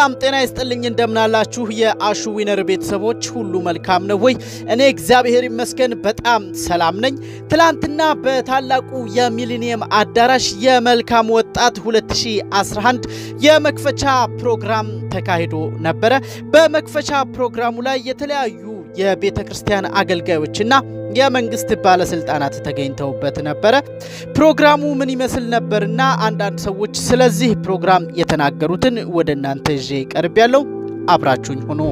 ሰላም ጤና ይስጥልኝ። እንደምናላችሁ የአሹ ዊነር ቤተሰቦች ሁሉ መልካም ነው ወይ? እኔ እግዚአብሔር ይመስገን በጣም ሰላም ነኝ። ትላንትና በታላቁ የሚሊኒየም አዳራሽ የመልካም ወጣት 2011 የመክፈቻ ፕሮግራም ተካሂዶ ነበረ። በመክፈቻ ፕሮግራሙ ላይ የተለያዩ የቤተ ክርስቲያን አገልጋዮችና የመንግስት ባለስልጣናት ተገኝተውበት ነበረ። ፕሮግራሙ ምን ይመስል ነበርና አንዳንድ ሰዎች ስለዚህ ፕሮግራም የተናገሩትን ወደ እናንተ ይዤ ቀርብ ያለው አብራችሁኝ ሆኖ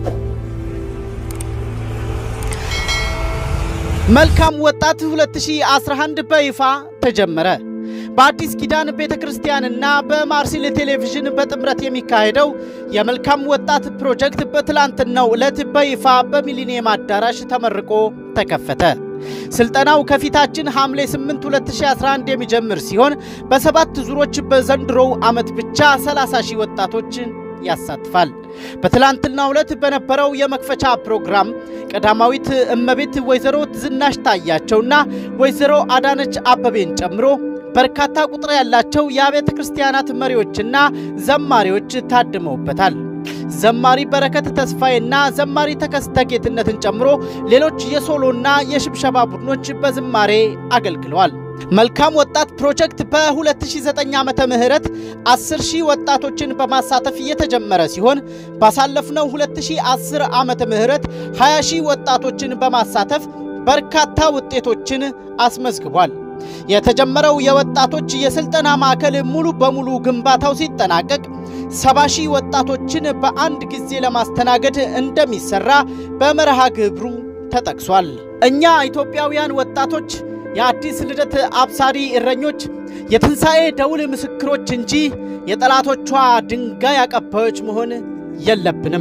መልካም ወጣት 2011 በይፋ ተጀመረ። በአዲስ ኪዳን ቤተ ክርስቲያንና በማርሲል ቴሌቪዥን በጥምረት የሚካሄደው የመልካም ወጣት ፕሮጀክት በትላንትናው ዕለት በይፋ በሚሊኒየም አዳራሽ ተመርቆ ተከፈተ። ስልጠናው ከፊታችን ሐምሌ 8 2011 የሚጀምር ሲሆን በሰባት ዙሮች በዘንድሮው ዓመት ብቻ 30 ሺህ ወጣቶችን ያሳትፋል። በትላንትናው ዕለት በነበረው የመክፈቻ ፕሮግራም ቀዳማዊት እመቤት ወይዘሮ ዝናሽ ታያቸውና ወይዘሮ አዳነች አበቤን ጨምሮ በርካታ ቁጥር ያላቸው የአብያተ ክርስቲያናት መሪዎችና ዘማሪዎች ታድመውበታል። ዘማሪ በረከት ተስፋዬና ዘማሪ ተከስተ ጌትነትን ጨምሮ ሌሎች የሶሎና የሽብሸባ ቡድኖች በዝማሬ አገልግለዋል። መልካም ወጣት ፕሮጀክት በ2009 ዓመተ ምህረት 10 ሺህ ወጣቶችን በማሳተፍ የተጀመረ ሲሆን ባሳለፍነው 2010 ዓመተ ምህረት 20 ሺህ ወጣቶችን በማሳተፍ በርካታ ውጤቶችን አስመዝግቧል። የተጀመረው የወጣቶች የስልጠና ማዕከል ሙሉ በሙሉ ግንባታው ሲጠናቀቅ ሰባ ሺህ ወጣቶችን በአንድ ጊዜ ለማስተናገድ እንደሚሰራ በመርሃ ግብሩ ተጠቅሷል። እኛ ኢትዮጵያውያን ወጣቶች የአዲስ ልደት አብሳሪ እረኞች፣ የትንሣኤ ደውል ምስክሮች እንጂ የጠላቶቿ ድንጋይ አቀባዮች መሆን የለብንም።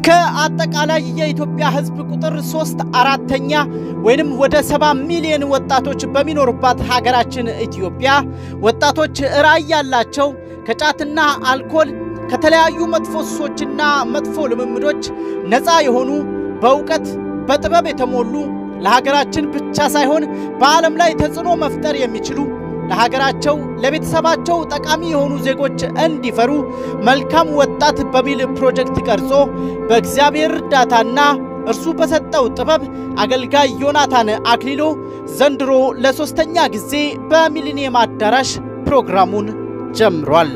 ከአጠቃላይ የኢትዮጵያ ሕዝብ ቁጥር ሶስት አራተኛ ወይንም ወደ ሰባ ሚሊዮን ወጣቶች በሚኖሩባት ሀገራችን ኢትዮጵያ ወጣቶች ራዕይ ያላቸው ከጫትና አልኮል ከተለያዩ መጥፎ ሱሶችና መጥፎ ልምምዶች ነፃ የሆኑ በእውቀት በጥበብ የተሞሉ ለሀገራችን ብቻ ሳይሆን በዓለም ላይ ተጽዕኖ መፍጠር የሚችሉ ለሀገራቸው ለቤተሰባቸው ጠቃሚ የሆኑ ዜጎች እንዲፈሩ መልካም ወጣት በሚል ፕሮጀክት ቀርጾ በእግዚአብሔር እርዳታና እርሱ በሰጠው ጥበብ አገልጋይ ዮናታን አክሊሎ ዘንድሮ ለሦስተኛ ጊዜ በሚሊኒየም አዳራሽ ፕሮግራሙን ጀምሯል።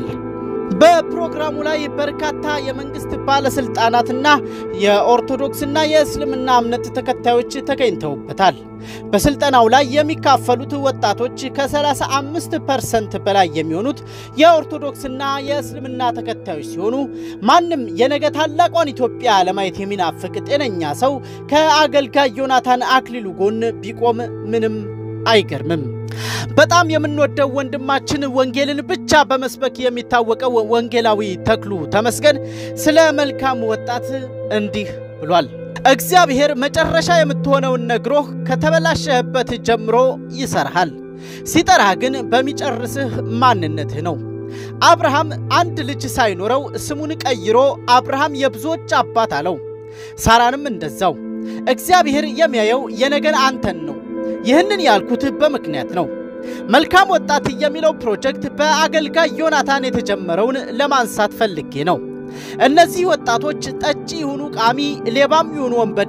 በፕሮግራሙ ላይ በርካታ የመንግስት ባለስልጣናትና የኦርቶዶክስና የእስልምና እምነት ተከታዮች ተገኝተውበታል። በስልጠናው ላይ የሚካፈሉት ወጣቶች ከ35 ፐርሰንት በላይ የሚሆኑት የኦርቶዶክስና የእስልምና ተከታዮች ሲሆኑ ማንም የነገ ታላቋን ኢትዮጵያ ለማየት የሚናፍቅ ጤነኛ ሰው ከአገልጋይ ዮናታን አክሊሉ ጎን ቢቆም ምንም አይገርምም። በጣም የምንወደው ወንድማችን ወንጌልን ብቻ በመስበክ የሚታወቀው ወንጌላዊ ተክሉ ተመስገን ስለ መልካም ወጣት እንዲህ ብሏል። እግዚአብሔር መጨረሻ የምትሆነውን ነግሮህ ከተበላሸህበት ጀምሮ ይሰርሃል። ሲጠራህ ግን በሚጨርስህ ማንነትህ ነው። አብርሃም አንድ ልጅ ሳይኖረው ስሙን ቀይሮ አብርሃም የብዙዎች አባት አለው። ሳራንም እንደዛው። እግዚአብሔር የሚያየው የነገን አንተን ነው። ይህንን ያልኩት በምክንያት ነው። መልካም ወጣት የሚለው ፕሮጀክት በአገልጋይ ዮናታን የተጀመረውን ለማንሳት ፈልጌ ነው። እነዚህ ወጣቶች ጠጪ ይሁኑ ቃሚ፣ ሌባም ይሁኑ ወንበዴ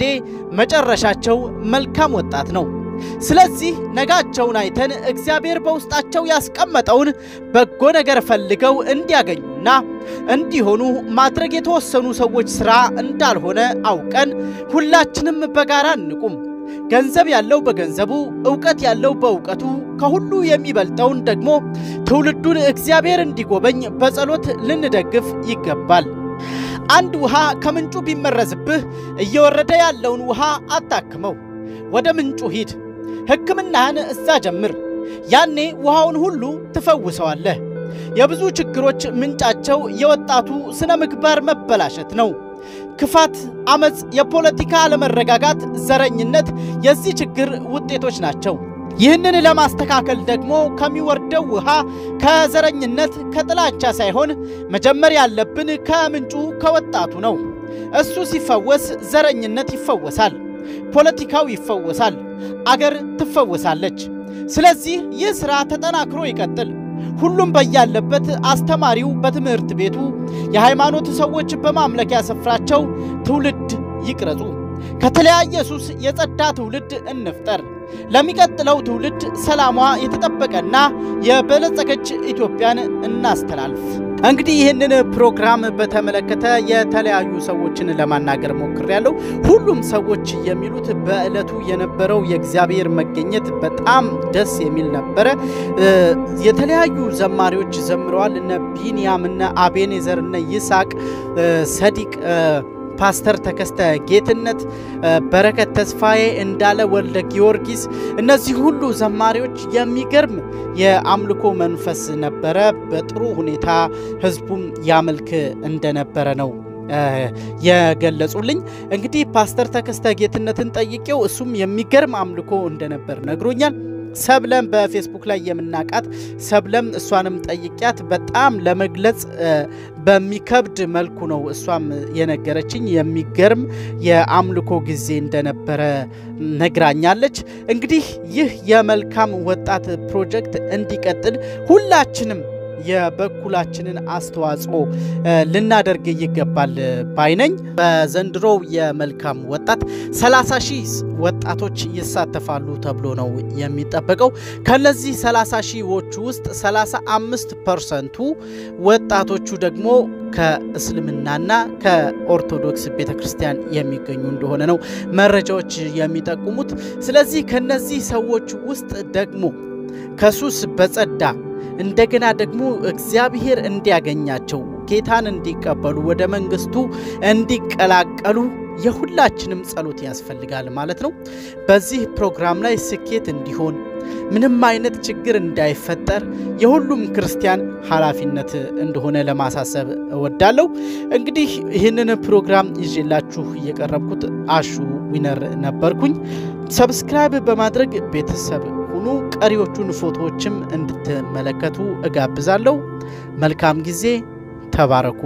መጨረሻቸው መልካም ወጣት ነው። ስለዚህ ነጋቸውን አይተን እግዚአብሔር በውስጣቸው ያስቀመጠውን በጎ ነገር ፈልገው እንዲያገኙና እንዲሆኑ ማድረግ የተወሰኑ ሰዎች ሥራ እንዳልሆነ አውቀን ሁላችንም በጋራ እንቁም። ገንዘብ ያለው በገንዘቡ፣ ዕውቀት ያለው በዕውቀቱ፣ ከሁሉ የሚበልጠውን ደግሞ ትውልዱን እግዚአብሔር እንዲጎበኝ በጸሎት ልንደግፍ ይገባል። አንድ ውሃ ከምንጩ ቢመረዝብህ እየወረደ ያለውን ውሃ አታክመው፣ ወደ ምንጩ ሂድ፣ ሕክምናህን እዛ ጀምር። ያኔ ውሃውን ሁሉ ትፈውሰዋለህ። የብዙ ችግሮች ምንጫቸው የወጣቱ ስነ ምግባር መበላሸት ነው። ክፋት፣ አመፅ፣ የፖለቲካ አለመረጋጋት፣ ዘረኝነት የዚህ ችግር ውጤቶች ናቸው። ይህንን ለማስተካከል ደግሞ ከሚወርደው ውሃ ከዘረኝነት ከጥላቻ ሳይሆን መጀመር ያለብን ከምንጩ ከወጣቱ ነው። እሱ ሲፈወስ ዘረኝነት ይፈወሳል፣ ፖለቲካው ይፈወሳል፣ አገር ትፈወሳለች። ስለዚህ ይህ ሥራ ተጠናክሮ ይቀጥል። ሁሉም በያለበት፣ አስተማሪው በትምህርት ቤቱ፣ የሃይማኖት ሰዎች በማምለኪያ ስፍራቸው ትውልድ ይቅረጹ። ከተለያየ ሱስ የጸዳ ትውልድ እንፍጠር። ለሚቀጥለው ትውልድ ሰላሟ የተጠበቀና የበለጸገች ኢትዮጵያን እናስተላልፍ። እንግዲህ ይህንን ፕሮግራም በተመለከተ የተለያዩ ሰዎችን ለማናገር ሞክሬያለሁ። ሁሉም ሰዎች የሚሉት በዕለቱ የነበረው የእግዚአብሔር መገኘት በጣም ደስ የሚል ነበረ። የተለያዩ ዘማሪዎች ዘምረዋል። እነ ቢንያም፣ እነ አቤኔዘር፣ እነ ይስሐቅ ሰዲቅ ፓስተር ተከስተ ጌትነት፣ በረከት ተስፋዬ፣ እንዳለ ወልደ ጊዮርጊስ እነዚህ ሁሉ ዘማሪዎች የሚገርም የአምልኮ መንፈስ ነበረ። በጥሩ ሁኔታ ህዝቡም ያመልክ እንደነበረ ነው የገለጹልኝ። እንግዲህ ፓስተር ተከስተ ጌትነትን ጠይቄው እሱም የሚገርም አምልኮ እንደነበር ነግሮኛል። ሰብለም በፌስቡክ ላይ የምናቃት ሰብለም እሷንም ጠይቂያት በጣም ለመግለጽ በሚከብድ መልኩ ነው እሷም የነገረችኝ። የሚገርም የአምልኮ ጊዜ እንደነበረ ነግራኛለች። እንግዲህ ይህ የመልካም ወጣት ፕሮጀክት እንዲቀጥል ሁላችንም የበኩላችንን አስተዋጽኦ ልናደርግ ይገባል ባይነኝ። በዘንድሮው የመልካም ወጣት 30 ሺህ ወጣቶች ይሳተፋሉ ተብሎ ነው የሚጠበቀው። ከነዚህ 30 ሺዎቹ ውስጥ 35 ፐርሰንቱ ወጣቶቹ ደግሞ ከእስልምናና ከኦርቶዶክስ ቤተ ክርስቲያን የሚገኙ እንደሆነ ነው መረጃዎች የሚጠቁሙት። ስለዚህ ከነዚህ ሰዎች ውስጥ ደግሞ ከሱስ በጸዳ እንደገና ደግሞ እግዚአብሔር እንዲያገኛቸው ጌታን እንዲቀበሉ ወደ መንግስቱ እንዲቀላቀሉ የሁላችንም ጸሎት ያስፈልጋል ማለት ነው። በዚህ ፕሮግራም ላይ ስኬት እንዲሆን ምንም አይነት ችግር እንዳይፈጠር የሁሉም ክርስቲያን ኃላፊነት እንደሆነ ለማሳሰብ እወዳለሁ። እንግዲህ ይህንን ፕሮግራም ይዤላችሁ እየቀረብኩት አሹ ዊነር ነበርኩኝ። ሰብስክራይብ በማድረግ ቤተሰብ ሁኑ። ቀሪዎቹን ፎቶዎችም እንድትመለከቱ እጋብዛለሁ። መልካም ጊዜ። ተባረኩ።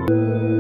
ነው።